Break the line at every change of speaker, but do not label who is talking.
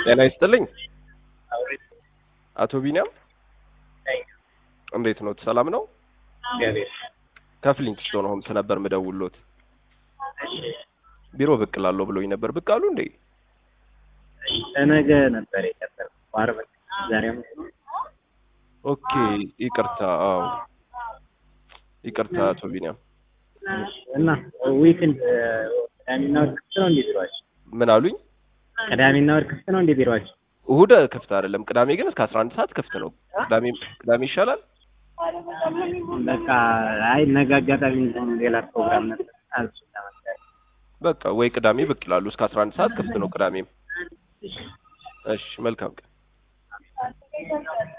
ጤና ይስጥልኝ አቶ ቢኒያም እንዴት ነው? ሰላም ነው? ከፍሊንት ስቶን ሆምስ ነበር ምደውሎት። ቢሮ ብቅ እላለሁ ብሎኝ ነበር። ብቅ አሉ እንዴ?
ለነገ ነበር የቀጠረው ዓርብ ዛሬ ሐሙስ ነው።
ኦኬ ይቅርታ። አዎ ይቅርታ አቶ ቢኒያም።
እና ዊክንድ ቅዳሜና እሑድ ክፍት ነው እንዴ ቢሮአችሁ?
ምን አሉኝ?
ቅዳሜና እሑድ ክፍት ነው እንዴ ቢሮአችሁ?
እሁድ ክፍት አይደለም። ቅዳሜ ግን እስከ አስራ አንድ ሰዓት ክፍት ነው። ቅዳሜ ቅዳሜ ይሻላል።
በቃ አይ ነገ አጋጣሚ እንደውም ሌላ ፕሮግራም ነበር አልሱ ለመሰለኝ።
በቃ ወይ ቅዳሜ ብቅ ይላሉ። እስከ አስራ አንድ ሰዓት ክፍት ነው ቅዳሜም። እሺ መልካም ቀን።